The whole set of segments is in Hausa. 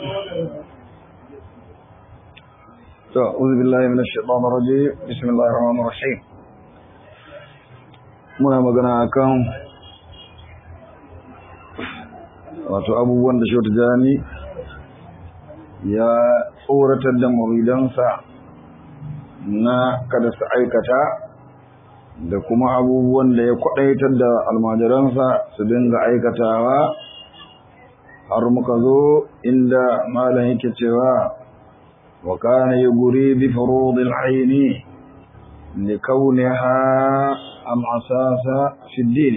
أعوذ بالله من الشيطان الرجيم بسم الله الرحمن الرحيم muna magana akan wato abubuwan da shautu jami ya tsoratar da muridansa na kada su aikata da kuma abubuwan da ya kwadaitar da almajiransa su dinga aikatawa har muka zo inda malam yake cewa wa kana yuguri bi furudil aini لكونها أم أساس في الدين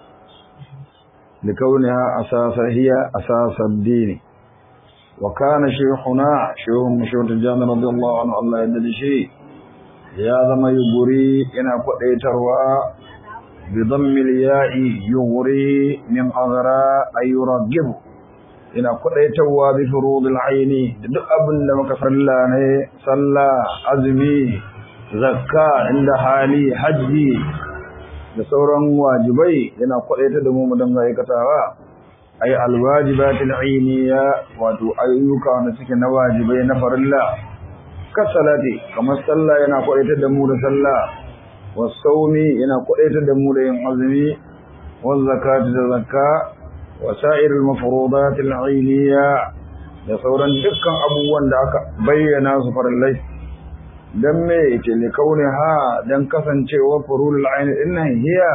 لكونها أساس هي أساس الدين وكان شيخنا شيخ مشهور الجامع رضي الله عنه الله يدل شيء يا ذم يغري إن قديتروا بضم الياء يغري من أغرى أي يرغب إن قديتروا بفروض العين duk abin da muka salla ne sallah azumi zakka inda hali hajji da sauran wajibai yana kwadaita da mu dan aikatawa ay alwajibatil ainiya wato ayyuka wanda suke na wajibai na farilla ka salati kamar sallah yana kwadaita da mu da sallah wasaumi yana kwadaita da mu da yin azumi wa zakati da zakka wa sa'iril mafrudatil ainiya da sauran dukkan abubuwan da aka bayyana su farillai dan me yake ne kaune ha dan kasancewa furul aini dinnan hiya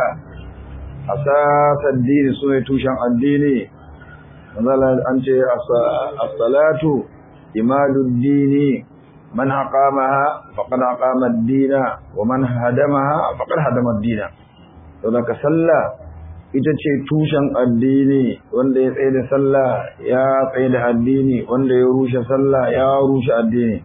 asasad dini sune tushen addini mazala an ce as-salatu imadud dini man aqamaha faqad aqama ad-dina wa man hadamaha faqad hadama ad-dina to da sallah ita ce tushen addini wanda ya tsaye da sallah ya tsaye da addini wanda ya rushe sallah ya rushe addini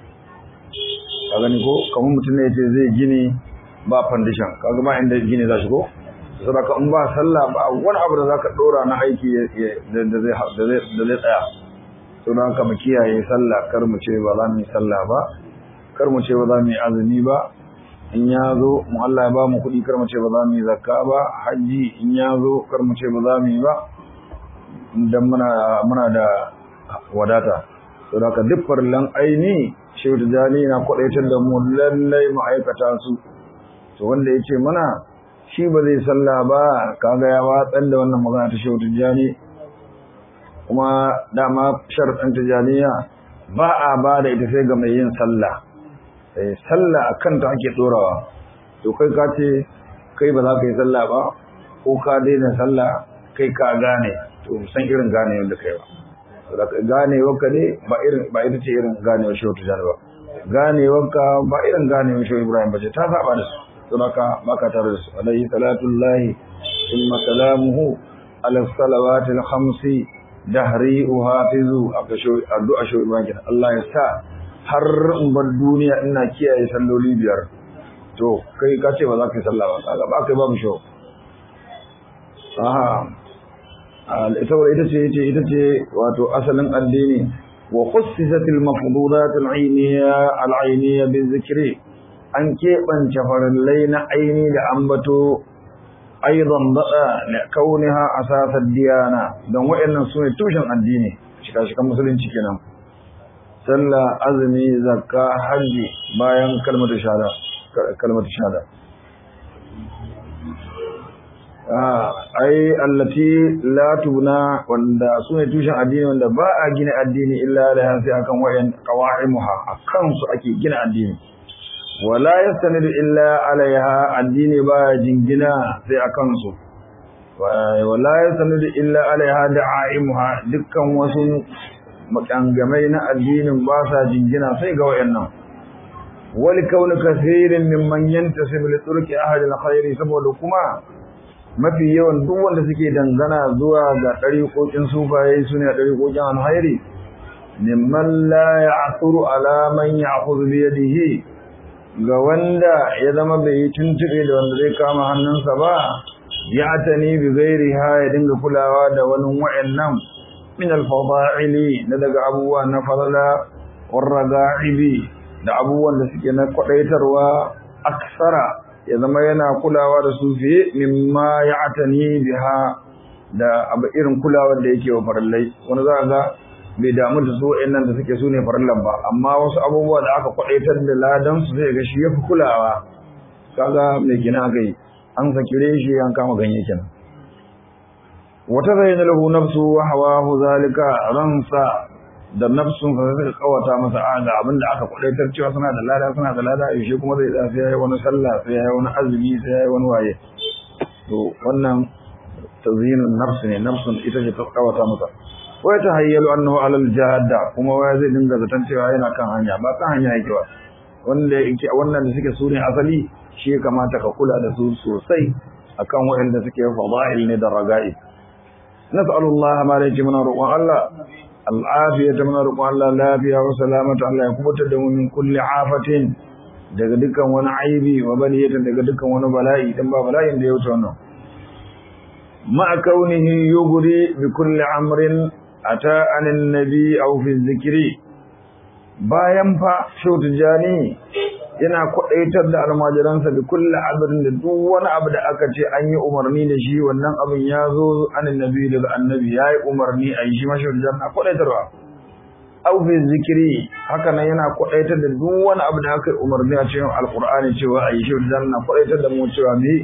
ka gani ko kamar mutum ne yace zai gini ba foundation kaga ba inda gini za shi ko saboda in ba sallah ba wani abu da zaka dora na aiki da zai da zai tsaya to dan ka mu kiyaye sallah kar mu ce ba za mu yi sallah ba kar mu ce ba za mu yi azumi ba in ya zo mu Allah ya ba mu kuɗi kar mu ce ba za mu yi zakka ba haji in ya zo kar mu ce ba za mu yi ba dan muna muna da wadata saboda ka duk farlan aini shehu tijjani na kwadaitar da mu lallai ma'aikata su to wanda ya ce mana shi ba zai salla ba kaga ya watsar da wannan magana ta shehu tijjani kuma dama sharɗin tijjaniya ba a ba da ita sai ga mai yin sallah sai sallah a kanta ake ɗorawa to kai ka ce kai ba za ka yi sallah ba ko ka daina sallah kai ka gane to san irin gane wanda kai ba ganewarka ne ba irin ba ita ce irin ganewar shehu tijjani ba ganewarka ba irin ganewar shehu ibrahim ba ce ta saba da su don haka baka tare da su alaihi salatullahi thumma salamuhu ala salawati al-khamsi dahri uhafizu addu'a shehu ibrahim kenan Allah ya sa har in bar duniya ina kiyaye salloli biyar to kai ka ce ba za ka yi sallah ba kaga ba kai babu shehu aha saboda ita ce ita ita ce wato asalin addini wa khussisatil mafdudat al-ayniyya al-ayniyya bizikri an keɓance farallai na aini da ambato aidan bada da kauniha asasad diyana don wayannan sune tushen addini shika shikan musulunci kenan sallah azumi zakka haji bayan kalmatu shahada kalmatu shahada ai allati la tubna wanda sune tushen addini wanda ba a gina addini illa da sai akan wayan qawaimuha akan su ake gina addini wala yastanidu illa alaiha addini ba jingina sai akan su wala yastanidu illa alaiha da'aimuha dukkan wasu makangamai na addinin ba sa jingina sai ga wayannan wal kaunu kathirin mimman yantasib li turki ahli alkhairi saboda kuma mafi yawan duk wanda suke dangana zuwa ga ɗariƙoƙin sufaye su ne ɗariƙoƙin alhairi mimman la ya'thuru ala man ya'khudhu bi yadihi ga wanda ya zama bai yi tuntube da wanda zai kama hannunsa ba ya tani bi ghairiha ya dinga kulawa da wani wa'annan min al-fadaili na daga abubuwa na falala warraga'ibi da abubuwan da suke na kwadaitarwa aksara ya zama yana kulawa da su fiye mimma ya atani biha da abu irin kulawar da yake wa farallai wani za ga bai damu da su wa'annan da suke su ne farillan ba amma wasu abubuwa da aka kwadaitar da ladan su zai ga shi yafi kulawa kaga me kina aka yi an sakire shi an kama ganye kenan wata zayyana lahu nafsu wa hawahu zalika ransa da nafsun sa zai kawata masa a ga abin da aka kwadaitar cewa suna da lada suna da lada yaushe kuma zai tsaya sai yayi wani sallah sai yayi wani azumi sai yayi wani waye to wannan tazyinun nafs ne nafsun ita ce ta kawata masa wa ta hayyalu annahu alal jahada kuma waya zai dinga zaton cewa yana kan hanya ba kan hanya yake ba wanda yake wannan da suke sune asali shi ya kamata ka kula da su sosai akan waɗanda suke fada'il ne da raga'i nas'alullaha ma la muna roƙon Allah al'afiyata muna roƙon Allah lafiya wa salamata Allah ya kubutar da mu min kulli afatin daga dukkan wani aibi wa baliyatan daga dukkan wani bala'i dan ba bala'in da ya wuce wannan ma kaunihi yughri bi kulli amrin ata anin nabi aw fi zikri bayan fa shautujani yana kwadaitar da almajiransa da kulli abin da duk wani abu da aka ce an yi umarni da shi wannan abin ya zo anin nabi daga annabi ya yi umarni a yi shi mashautujani na kwadaitarwa aw fi zikri haka nan yana kwadaitar da duk wani abu da aka yi umarni a cikin alqur'ani cewa a yi shautujani na kwadaitar da mu cewa me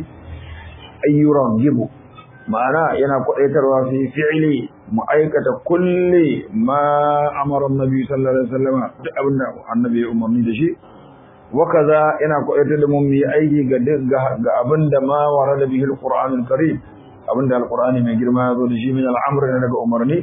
ayyuran gibu ma'ana yana kwadaitarwa fi fi'li mu aikata kulli ma amara annabi sallallahu alaihi wasallam duk abin da annabi ya umarni da shi wa kaza yana kwadaitar da mu mu yi aiki ga ga abin da ma warada bihi alqur'anul karim abin da alqur'ani mai girma ya zo da shi min al'amr ne daga umarni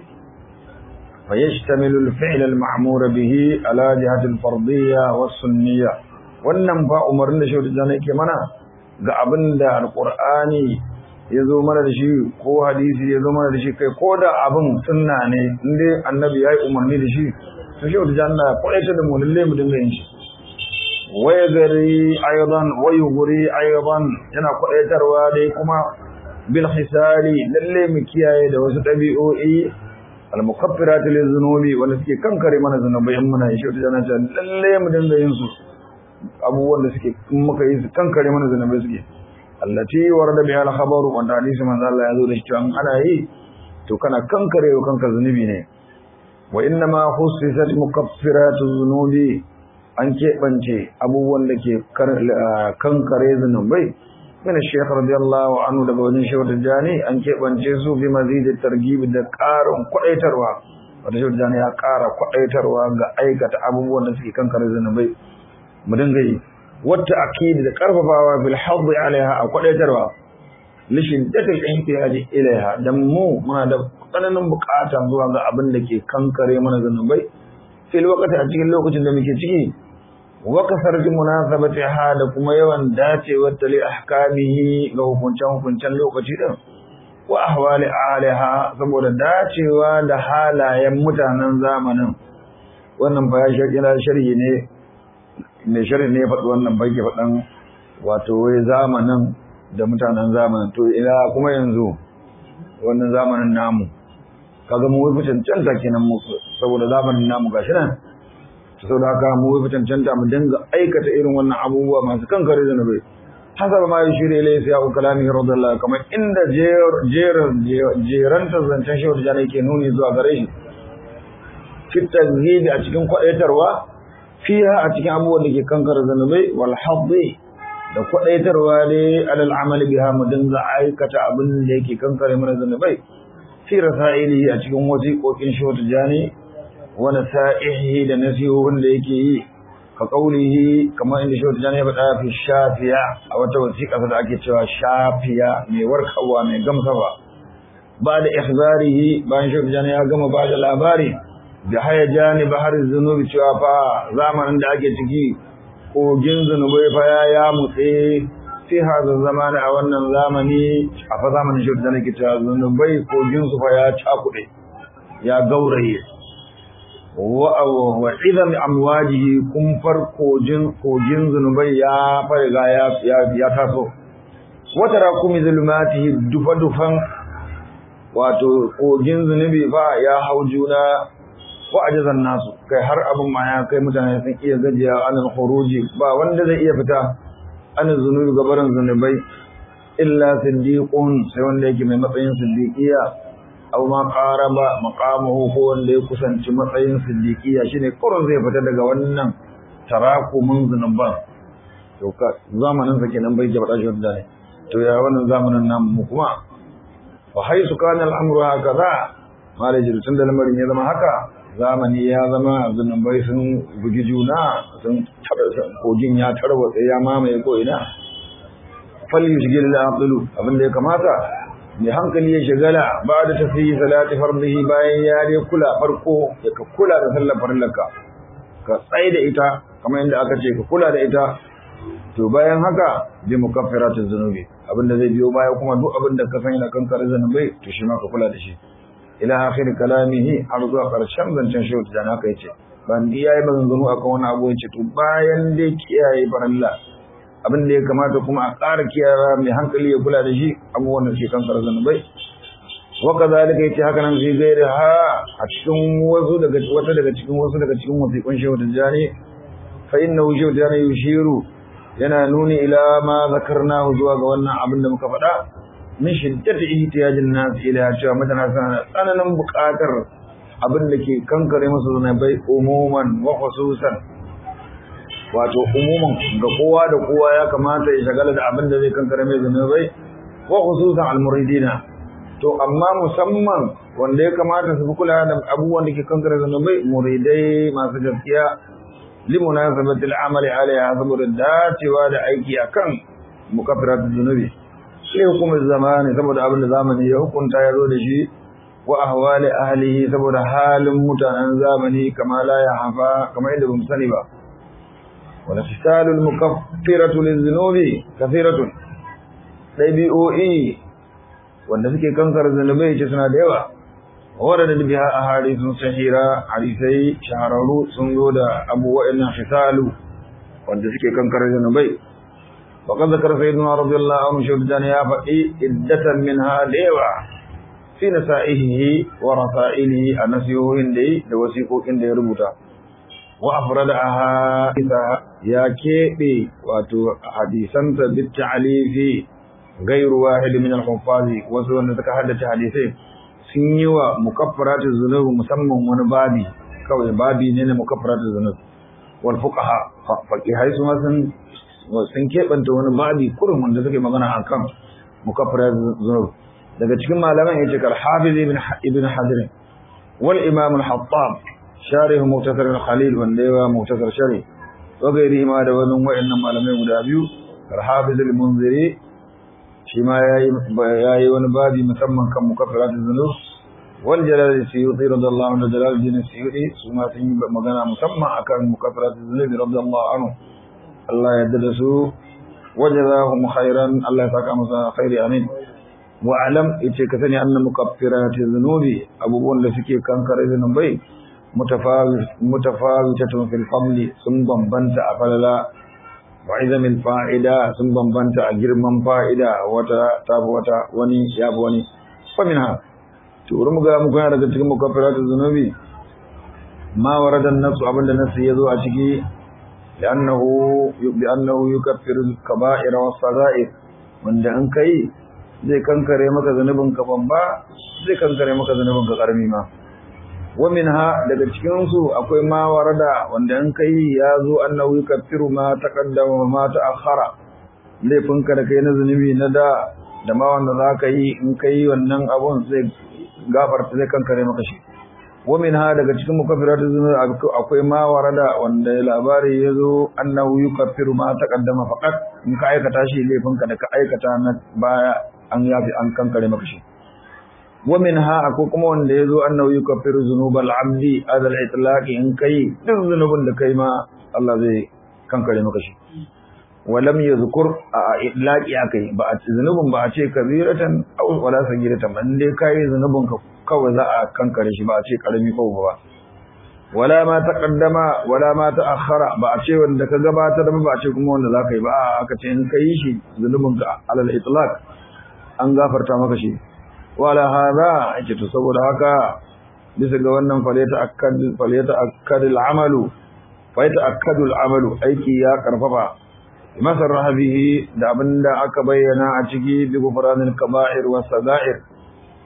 fa yashtamilu al-fi'l al-ma'mur bihi ala jihati al-fardiyya was-sunniyya wannan ba umarnin da shi da yake mana ga abin da alqur'ani ya zo mana da shi ko hadisi ya zo mana da shi kai ko da abin sunna ne inda annabi ya yi umarni da shi to shi wata janna kwaita da mu lalle mu dinga yin shi waya gari ayyadan wayu guri ayyadan yana kwaitarwa dai kuma bil hisali lalle mu kiyaye da wasu dabi'o'i al mukaffirat lil zunubi wanda suke kankare mana zunubai in muna shi wata janna lalle mu dinga yin su abubuwan da suke muka yi su kankare mana zunubai suke allati warada biha al-khabar wanda hadisi manzo Allah ya zo da shi ana yi to kana kankare wa kanka zunubi ne wa inna ma khussisat mukaffiratu dhunubi an keɓance abubuwan da ke kankare zunubai min shaykh radiyallahu anhu daga wajen shehu Tijjani an keɓance su bi mazid targhib da ƙarin kwadaitarwa wanda shehu Tijjani ya ƙara kwadaitarwa ga aikata abubuwan da suke kankare zunubai mu dinga yi wata akidi da karfafawa bil haddi alaiha a kwadaitarwa lishin datal ihtiyaji ilaiha dan mu muna da tsananin bukata zuwa ga abin da ke kankare mana zanubai fil waqti a cikin lokacin da muke ciki wa kasarti munasabati ha da kuma yawan dacewar tali ahkamihi ga hukuncen hukuncen lokaci din wa ahwali alaiha saboda dacewa da halayen mutanen zamanin wannan ba ya sharhi ne mai shirin ne faɗi wannan bai ke faɗan wato wai zamanin da mutanen zamanin to ina kuma yanzu wannan zamanin namu kaga mu wai cancanta kenan mu saboda zamanin namu gashi nan saboda haka mu wai cancanta mu dinga aikata irin wannan abubuwa masu kankare da nabai hasaba ma yi shirye lai sai abu kalami radiyallahu kamar inda jeran jeran zancen shehu da jana yake nuni zuwa gare shi fitar a cikin kwaɗaitarwa fiha a cikin abubuwan da ke kankara zanubai wal haddi da kwadaitarwa ne alal amali biha mu dinga aikata abin da yake kankare mana zanubai fi rasailihi a cikin wasiqoqin shi wata jani wa nasaihi da nasihohin da yake yi ka kaulihi kamar inda shi wata jani ya faɗa fi shafiya a wata wasiƙa da ake cewa shafiya mai warkarwa mai gamsarwa ba da ihzarihi bayan shi wata jani ya gama ba da labari da haya jani bahar zunubi cewa fa zamanin da ake ciki kogin zunubai fa ya ya mutse fi hada zamani a wannan zamani a fa zamanin shi da nake cewa zunubai kogin su fa ya cakuɗe ya gauraye wa wa idan amwajihi kun far kogin kogin zunubai ya farga ya ya taso wata rakumi zulumatihi dufa dufan wato kogin zunubi fa ya hau juna wa ajazan nasu kai har abin ma ya kai mutane sun iya gajiya anil khuruji ba wanda zai iya fita anil zunubi gabarin zunubai illa siddiqun sai wanda yake mai matsayin siddiqiya aw ma qaraba maqamuhu ko wanda ya kusanci matsayin siddiqiya shine kurun zai fita daga wannan tarakumin zunuban to ka zamanin sa kenan bai jaba shi da ne to ya wannan zamanin nan mu kuma fa haisu kana al'amru hakaza malai tun da lamarin ya zama haka zamani ya zama zunubai sun bugi juna sun kogin ya tarwatsa ya mamaye ko ina fal yushgil al-aqilu abinda ya kamata mai hankali ya shigala ba da tafiyi salati fardihi bayan ya ne kula farko ya ka kula da sallar farillaka ka tsaye da ita kamar yadda aka ce ka kula da ita to bayan haka bi mukaffiratu zunubi abinda zai biyo baya kuma duk abinda ka san yana kankare zunubai to shi ma ka kula da shi ila akhir kalamihi har zuwa karshen zancen shi da haka yace ban iyaye maganganu akan wani abu yace to bayan dai kiyaye farilla abin da ya kamata kuma a ƙara kiyaye mai hankali ya kula da shi abubuwan da ke kankare zunubai wa kazalika yace haka nan zai gaira ha a cikin wasu daga wata daga cikin wasu daga cikin wasiƙun shehu tijjani fa innahu shehu tijjani yushiru yana nuni ila ma zakarnahu zuwa ga wannan abin da muka faɗa min shiddati ihtiyajin nas ila cewa mutane suna tsananin buƙatar abin da ke kankare musu zunubai umuman wa khususan wato umuman ga kowa da kowa ya kamata ya shagala da abin da zai kankare mai zunubai wa khususan almuridina to amma musamman wanda ya kamata su fi kula da abubuwan da ke kankare zunubai muridai masu gaskiya limunasabati al'amali alaiha saboda dacewa da aiki akan mukaffirat zunubi sai hukumar zamani saboda abin da zamani ya hukunta ya zo da shi wa ahwali ahlihi saboda halin mutanen zamani kama la ya hafa kamar yadda bamu sani ba wala tisalul mukaffiratu lizunubi kathiratun dabi'o'i wanda suke kankar zunubai ce suna da yawa wadda da biha a hadisun sahira hadisai shahararru sun zo da abubuwan nan fisalu wanda suke kankar zunubai وقد ذكر سيدنا رضي الله عنه شهدان يا فقي عدة منها ليوا في نسائه ورسائله النسيه هندي دوسيقو كندي ربوتا وأفردها يا كيبي واتو حديثا بالتعليف غير واحد من الحفاظ وسوى أن تكهدت حديثين سنيوا مكفرات الذنوب مسمى ونبابي كوي بابي نين مكفرات الذنوب والفقهاء فقهاء سنة sun keɓanta wani babi kurin wanda suke magana a kan mukaffirar zunub daga cikin malaman ya ce kar hafiz ibn hadir wal imam al-hattab sharih muktasar al-khalil wanda yawa muktasar shari wa gairi ma da wani wa'annan malamai guda biyu kar hafiz al-munziri shi ma yayi wani babi musamman kan mukaffirat zunub wal jalal suyuti radiyallahu anhu jalal din suyuti su ma sun yi magana musamman akan mukaffirat zunub radiyallahu anhu Allah ya yarda da su wajazahum khairan Allah ya saka masa khairi amin wa alam yace ka sani anna mukaffirati dhunubi abubuwan da suke kankare zunubai mutafawitatun fil fadli sun bambanta a falala wa izamin fa'ida sun bambanta a girman fa'ida wata tafi wata wani ya fi wani fa minha to wurin mu ga mu kana daga cikin mukaffirati dhunubi ma warada an-nafsu abinda nasu yazo a ciki لأنه بأنه يكفر الكبائر والصغائر wanda in kai zai kankare maka zanubin ka babba zai kankare maka zanubin ka karami ma wa minha daga cikin su akwai ma warada wanda in kai ya zo annahu yukaffiru ma taqaddama ma ta'akhkhara laifin ka da kai na zanubi na da da ma wanda zaka yi in kai wannan abun zai gafarta zai kankare maka shi ومنها daga cikin mukaffiratu zunub akwai ma warada wanda labari yazo annahu yukaffiru ma taqaddama faqat in ka aikata shi laifin ka da ka aikata na baya an yafi an kankare maka shi ومنها akwai kuma wanda yazo annahu yukaffiru zunubal abdi adal itlaq in kai duk zunubin da kai ma Allah zai kankare maka shi walam yadhkur a itlaqi akai ba a zunubin ba a ce kabiratan aw wala sagiratan ban dai kai zunubin ka kawai za a kankare shi ba a ce karami ko ba wala ma taqaddama wala ma ta'akhkhara ba a ce wanda ka gabatar ba a ce kuma wanda zaka yi ba aka ce in kai shi zunubin ka alal itlaq an gafarta maka shi wala hada ake to saboda haka bisa ga wannan faleta akkad faleta akkad al'amalu faleta akkad al'amalu aiki ya karfafa masarraha bihi da abinda aka bayyana a ciki bi gufranil kaba'ir was sagair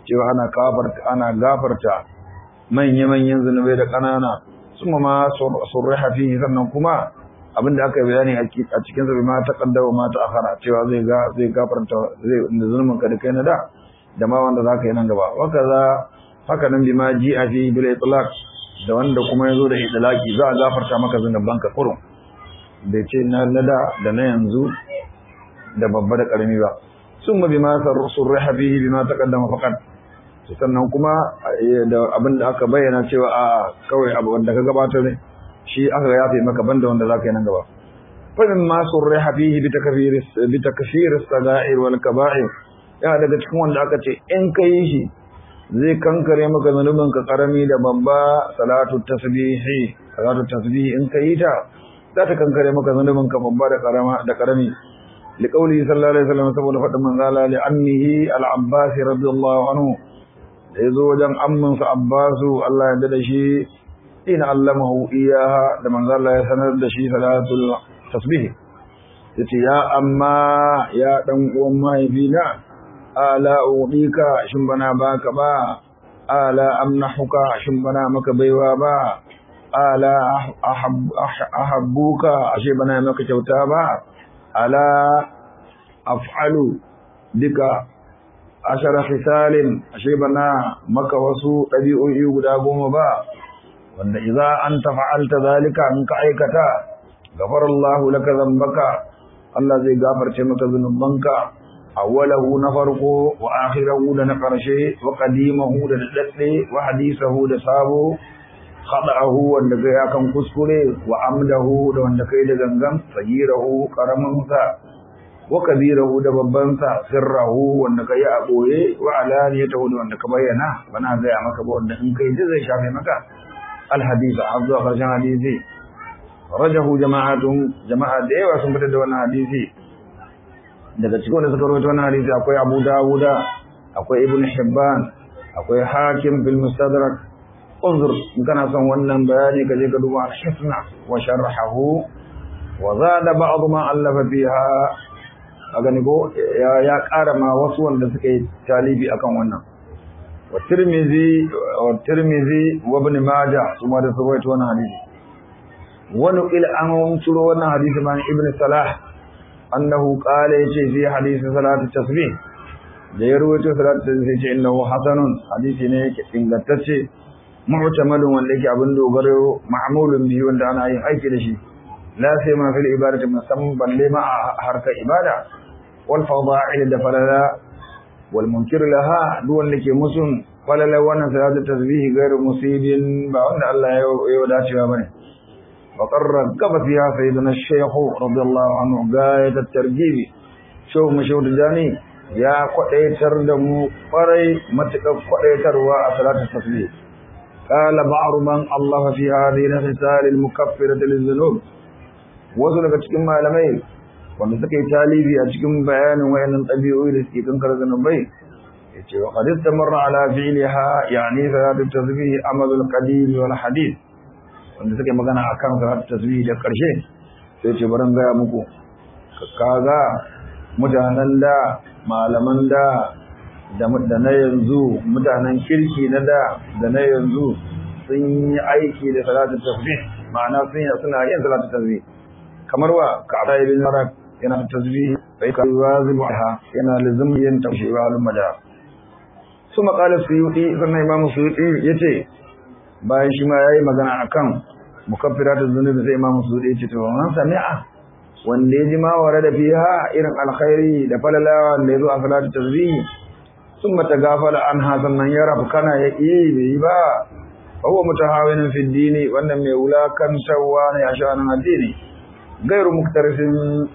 cewa ana gafarta ana gafarta manya-manyan zunubai da ƙanana suma ma surriha fihi sannan kuma abinda aka yi bayani a cikin sa ma ta kaddama ma ta akhara cewa zai ga zai gafarta zai da zulmin ka da kai na da da ma wanda zaka yi nan gaba wa kaza haka nan bima ji a fi bil itlaq da wanda kuma yazo da idlaki za a gafarta maka zunuban ka kurum bai ce na da da na yanzu da babba da karami ba summa bima surriha fihi bima taqaddama faqat sannan kuma da abin da aka bayyana cewa a kawai abu wanda ka gabatar ne shi aka yafe maka banda wanda zaka yi nan gaba fa min ma surriha fihi bi takfir bi takfir as-saga'ir wal kaba'ir ya daga cikin wanda aka ce in kai shi zai kankare maka zanubin ka karami da babba salatu tasbihi salatu tasbihi in kai ta za ta kankare maka zanubin ka babba da karama da karami liqauli sallallahu alaihi wasallam saboda fadin manzala li annihi al-abbas radiyallahu anhu da ya zo wajen amminsa Abbasu Allah ya da shi ina allamahu iyaha da manzo Allah ya sanar da shi salatul tasbih yace ya amma ya dan uwan mahaifina ala udika shin bana baka ba ala amnahuka shin bana maka baiwa ba ala ahabbuka ashe bana maka kyauta ba ala af'alu dika ashara khisalin ashe bana maka wasu ɗabi'o'i guda goma ba wanda idza anta fa'alta zalika in ka aikata ghafara Allahu laka dhanbaka Allah zai gafarce maka zunubanka awwalahu na farko wa akhirahu da na karshe wa qadimahu da dadde wa hadisahu da sabo khada'ahu wanda kai akan kuskure wa amdahu da wanda kai da gangan sagirahu karamin sa wa kabirahu da babban sa sirrahu wanda kai a boye wa alaniyatahu da wanda ka bayyana bana ga maka ba wanda in kai zai shafe maka الحديث عبد خرجان حديثي رجه جماعة جماعة ديوا sun fitar da wannan hadisi daga cikin wanda suka rawaito wannan hadisi akwai Abu Dawud akwai Ibn Hibban akwai Hakim bil Mustadrak unzur in kana son wannan bayani ka je ka duba al-Hisna wa sharhahu wa zada ba'd ma allafa fiha kaga ni ko ya ƙara ma wasu wanda suka yi talibi akan wannan والترمذي والترمذي وابن ماجه ثم ده سويت وانا حديث ونقل عنه سورة وانا حديث عن ابن صلاح أنه قال يجي في حديث صلاة التسبيح da ya ruwaito salatu da sai ce innahu hasanun hadisi ne yake ingantacce mu'tamadun wanda yake abin dogaro ma'mulun bihi wanda ana yin aiki da shi la sai ma fil ibadati musamman balle ma a harkar ibada wal fada'il da falala والمنكر لها دون لك مسلم قال لو وانا صلاه التسبيح غير مصيب با wanda Allah ya wadacewa bane وقرر كف فيها سيدنا الشيخ رضي الله عنه غاية الترجيب شو مشهود جاني يا قديتر da mu kwarai matakar kwadaitarwa a salatul tasbih قال بعض من الله في هذه الخصال المكفرة للذنوب wasu daga cikin malamai wanda suka yi talibi a cikin bayanin wayannan ɗabi'o'i da suke kankar zanubai ya ce wa hadis ta marra ala fi'liha yani salatu tasbih amalul qadim wal hadith wanda suka yi magana akan salatu tasbih da karshe sai ce baran gaya muku kaga mutanen da malaman da da na yanzu mutanen kirki na da da na yanzu sun yi aiki da salatu tasbih ma'ana sun suna yin salatu tasbih kamar wa ka'aba ibn marak yana tasbih sai ka wazibu ha yana lazim yin tawshiwa al maja su maqala suyuti sannan imam suyuti yace bayan shi ma yayi magana akan mukaffiratuz zunubi sai imam suyuti yace to man sami'a wanda ya ji ma wara da fiha irin alkhairi da falalawa da yazo a salatu tasbih summa tagafala anha sannan ya rabu kana ya yi bai ba huwa mutahawinin fi dini wannan mai wulakantarwa ne a sha'anin addini gairu muktarifin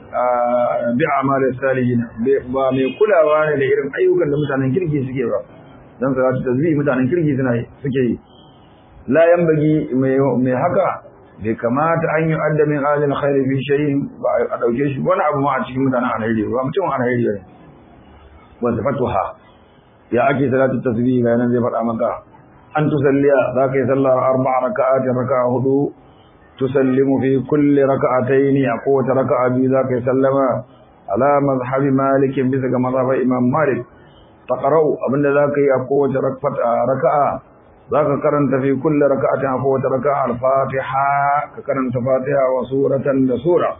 bi amal salihin ba mai kulawa ne da irin ayyukan da mutanen kirki suke ba dan salatu tasbih mutanen kirki suna suke yi la yanbagi mai haka bai kamata an yi adda min alil khairi fi shay'in ba a dauke shi wani abu ma a cikin mutanen alheri ba mutum alheri ne wa sifatuha ya ake salatu tasbih ga nan zai faɗa maka an tusalliya za ka yi sallar arba'a raka'atin raka'a hudu tusallimu fi kulli raka'atayn a kowace raka'a biyu za ka yi sallama ala mazhabi malik bisa ga mazhabar imam malik taqra'u abinda zaka yi a kowace raka'a zaka karanta fi kulli raka'atin a kowace raka'a al-fatiha ka karanta fatiha wa suratan da sura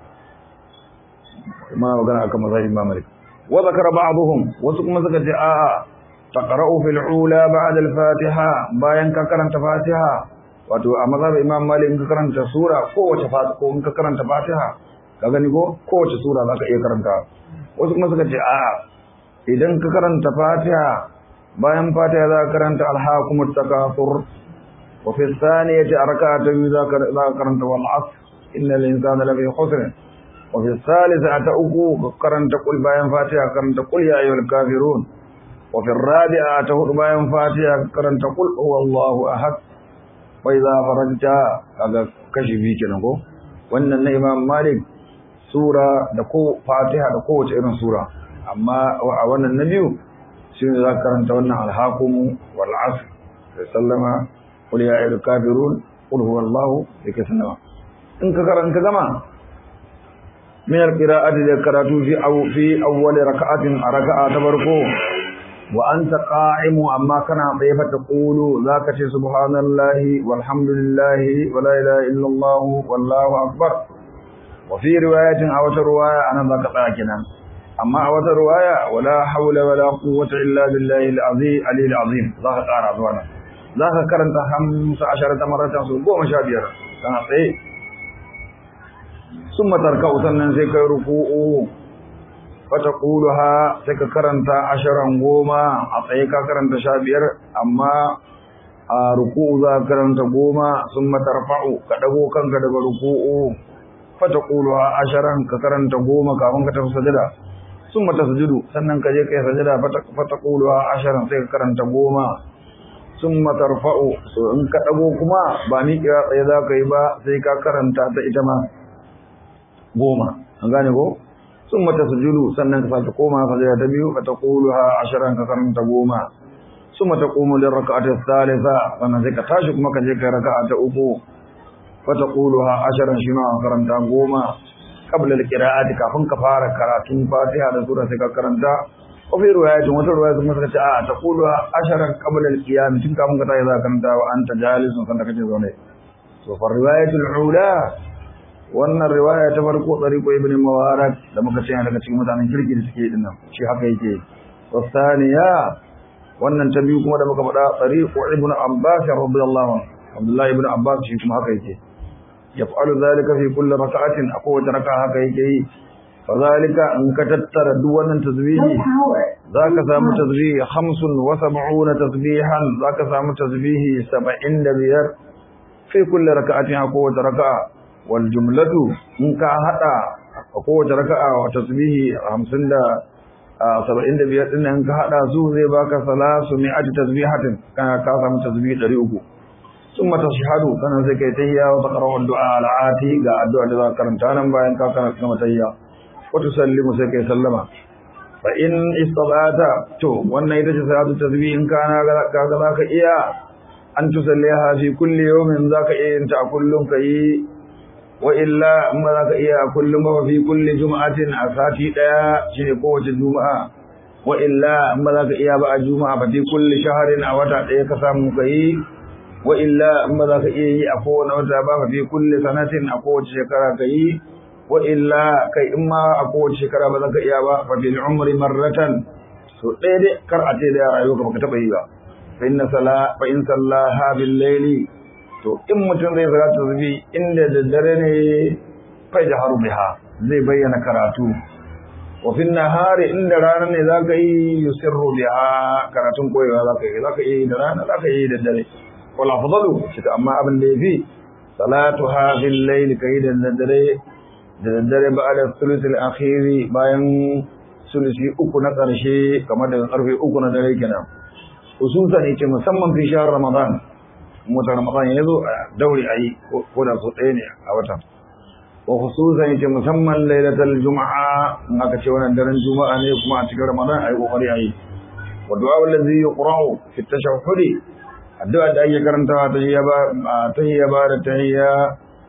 kuma magana akan mazhabin Imam Malik wa zakara ba'dhum wasu kuma suka ce a'a taqra'u fil ula ba'da al-fatiha bayan ka karanta fatiha wato a mazhabin Imam Malik in ka karanta sura kowace fatiha ko in ka karanta fatiha ka gani ko kowace sura zaka iya karanta wasu kuma suka ce a'a idan ka karanta fatiha bayan fatiha za ka karanta alhaakumut takathur wa fi thaniyati arka'atu za ka karanta wal asr innal insana lafi khusr wa fi thalithati uku karanta qul bayan fatiha karanta qul ya ayyuhal kafirun wa fi rabi'ati hudu bayan fatiha karanta qul huwallahu ahad wa idza farajta kaga kashi bi kenan ko wannan na imam malik sura da ko fatiha da kowace irin sura amma a wannan na biyu shi ne za ka karanta wannan alhakumu wal asr da sallama qul ya ayyuhal kafirun qul huwallahu sai ka sallama in ka karanta gama min alqira'ati da karatu fi aw fi awwal raka'atin a raka'a ta farko wa anta qa'imu amma kana tsaye fa taqulu zaka ce subhanallahi walhamdulillahi wa la ilaha illallah wallahu akbar wa fi riwayatin aw ta riwaya anan zaka tsaya kenan amma a wata ruwaya wala haula wala quwwata illa billahi al-azim ali al-azim zaka kara zuwa nan zaka karanta 15 maratan su 15 kana tsaye summa tarka'u sannan sai kai ruku'u fataquluha sai ka karanta asharan goma a tsaye ka karanta 15 amma a ruku'u za ka karanta goma summa tarfa'u ka dago kanka daga ruku'u fataquluha asharan ka karanta goma kafin ka tafi sajada summa tasjudu sannan ka je kai sajada fataquluha asharan sai ka karanta goma summa tarfa'u so in ka dago kuma ba ni kira tsaye za ka yi ba sai ka karanta ta ita ma goma an gane ko summa tasjudu sannan ka sake koma sajada ta biyu fataquluha asharan ka karanta goma summa taqumu lirrak'ati thalitha sannan sai ka tashi kuma ka je kai raka'a ta uku fataquluha asharan shi ma karanta goma qabla al-qira'ati kafin ka fara karatun Fatiha da sura sai ka karanta ko fi riwayatin wata riwaya kuma suka ce a taqulu asharan qabla al-qiyam tun kafin ka tayi za ka karanta wa anta jalisun sanda kake zaune to fa riwayatul ula wannan riwaya ta farko tsariqo ibn mubarak da muka ce daga cikin mutanen kirki da suke dinnan shi haka yake wasaniya wannan ta biyu kuma da muka faɗa tsariqo ibn abbas radiyallahu anhu abdullahi ibn abbas shi kuma haka yake يفعل ذلك في كل ركعة أقوى ركعة هكذا فذلك أن كتتر دوانا تسبيحي ذاك سام تسبيح خمس وسبعون تسبيحا ذاك سام تسبيح سبعين دبير في كل ركعة أقوى ركعة والجملة إن كهتا أقوى ركعة وتسبيح خمسين دا سبعين دبير إن إن كهتا سوزي باك ثلاث مئة تسبيحة كان كاسم تسبيح دريوكو ثم تشهد كان زي كي تهيا وتقرأ الدعاء العاتي قا الدعاء لذا كرمتانا باين كا كانت كما تهيا وتسلم زي كي سلم فإن استطعت تو وانا يتجي صلاة التسبيح إن كان كذاك إيا أن تسليها في كل يوم ذاك إيه انت كل كي وإلا أما ذاك إيا كل ما في كل جمعة أساتي لا شيء قوة الجمعة وإلا أما ذاك إيا بقى الجمعة ففي كل شهر أو تأتي كسام كي wa illa in ba za ka iya yi a kowane wata ba fa fi kulli sanatin a kowace shekara ka yi wa illa kai in ma a kowace shekara ba za ka iya ba fa fil umri marratan so ɗaya dai kar a ce da rayuwa ka taɓa yi ba fa inna sala fa in sallaha bil layli to in mutum zai salatu zubi inda daddare ne fa jaharu biha zai bayyana karatu wa fi nahari inda rana ne za ka yi yusirru biha karatun koyewa za ka yi za ka yi da rana za ka yi da dare wala fadalu shi amma abin da yafi salatuha fil layl kayda nadare da daddare ba'da thuluthil akhiri bayan sulusi uku na karshe kamar daga karfe uku na dare kenan ususan yace musamman fi shahr ramadan mutar ramadan yazo dauri ayi ko da so ɗaya ne a watan wa khususan yace musamman lailatul juma'a in aka ce wannan daren juma'a ne kuma a cikin ramadan ayi kokari ayi wa du'a allazi yuqra'u fi tashahhudi addu'a da ake karantawa ta hiyya ba ta hiyya ba da tahiyya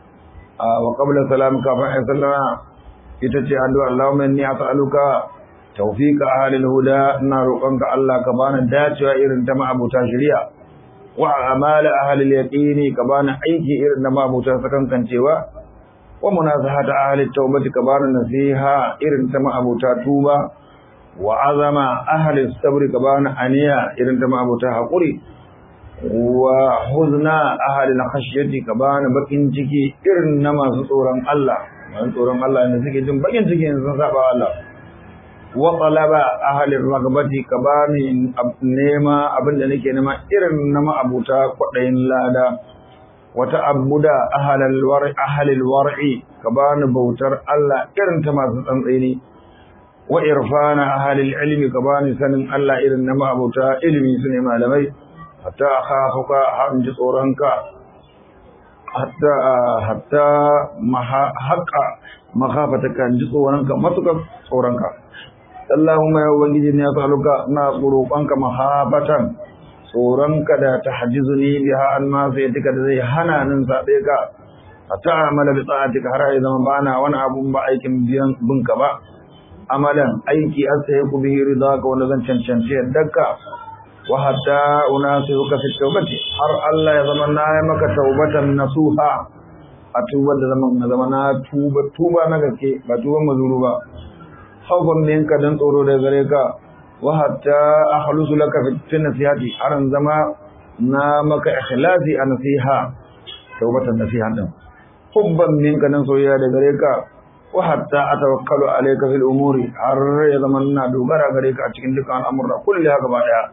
wa qabla salam kafin ay sallama ita ce addu'a Allahumma inni as'aluka tawfiqa ahlil huda ina roƙonka Allah ka bani dacewa irin ta ma'abuta shari'a wa amala ahlil yaqini ka bani aiki irin na ma'abuta sakankancewa wa munazahata ahlit tawbati ka bani nasiha irin ta ma'abuta tuba wa azama ahli sabri ka bani aniya irin ta ma'abuta haƙuri wa huzna ahli khashyati ka bani bakin ciki irin na masu tsoron Allah masu tsoron Allah ne suke jin bakin ciki in sun saba Allah wa talaba ahli ragbati ka bani nema abinda nake nema irin na ma'abuta kwadayin lada wa ta'abbuda ahli alwar'i ahli alwar'i ka bani bautar Allah irin ta masu tsantseni wa irfana ahli ilmi ka bani sanin Allah irin na ma'abuta ilmi su ne malamai hatta akhafuka har ji tsoronka hatta hatta haqa makhafataka ji tsoronka matukar tsoronka Allahumma ya ubangiji ne ya saluka na roƙonka mahabatan tsoronka da tahjizuni biha an ma sai tika da zai hana nin sabe ka hatta amala bi ta'atika har ya zama bana wani abun ba aikin biyan binka ba amalan aiki astahiqu bihi ridaka wanda zan cancanci yaddarka wa hatta unasiruka fi tawbati har Allah ya zama na yi maka taubatan nasuha a tubar da zaman na zama na tuba tuba na gaske ba tuban mazuru ba khawfan minka dan tsoro da gare ka wa hatta akhlusu laka fi nasihati har zama na maka ikhlasi a nasiha taubatan nasiha din hubban minka dan soyayya da gare ka wa hatta atawakkalu alayka fil umuri har ya zama na dogara gare ka a cikin dukkan al'amura kulli haka ba daya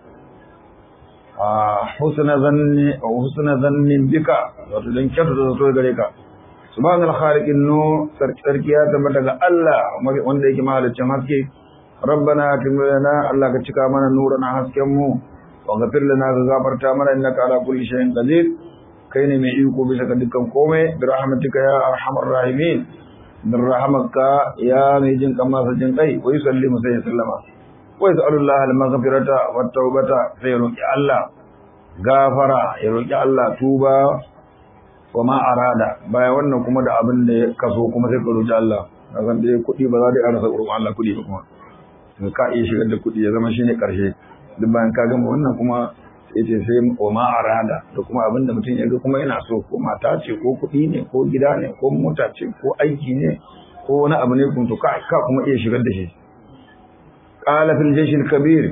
husna zanni husna zannin bika wato dan kyauta da so gare ka subhanal khaliqin nu sarkiya da daga Allah wanda yake mahaliccin haske rabbana atimlana Allah ka cika mana nurana hasken mu wa ghafir lana ka gafarta mana innaka ala kulli shay'in qadir kai ne mai iko bisa ga dukkan komai bi rahmatika ya arhamar rahimin min rahmatka ya mai jin kama jin kai wa yusallimu sai sallama wa yas'alullah al-maghfirata wat tawbata sai roki Allah gafara ya roki Allah tuba wa ma arada baya wannan kuma da abin da ya kaso kuma sai ka roki Allah kasan dai kuɗi ba za da rasa gurin Allah kuɗi ba kuma to ka iya shigar da kuɗi ya zama shine karshe duk bayan ka gama wannan kuma sai ce sai wa ma arada da kuma abin da mutum ya ga kuma yana so ko mata ce ko kuɗi ne ko gida ne ko mota ce ko aiki ne ko wani abu ne kun to ka kuma iya shigar da shi قال في الجيش الكبير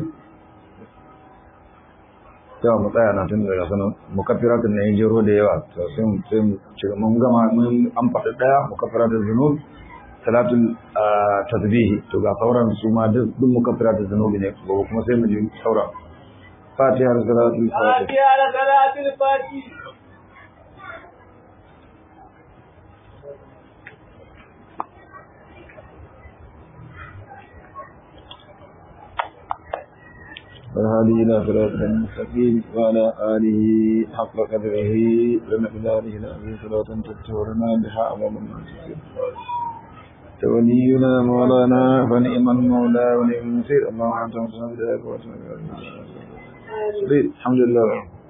yawa mu tsaya na tun daga sanar mukaffiratun na yin jero da yawa to sai mu sai mu ci mun gama mun an faɗi daya mukaffiratun zunub salatul tasbihi to ga sauran su ma duk duk mukaffiratun zunubi ne gobe kuma sai mu ji sauran fatiha da salatul fatiha fatiha da salatul fatiha والهادي إلى صراط المستقيم وعلى آله حق قدره ومقداره العظيم صلاة تكتورنا بها أمام المنتصر ولينا مولانا فنعم المولى ونعم النصير اللهم أنت مصنع ذلك الحمد لله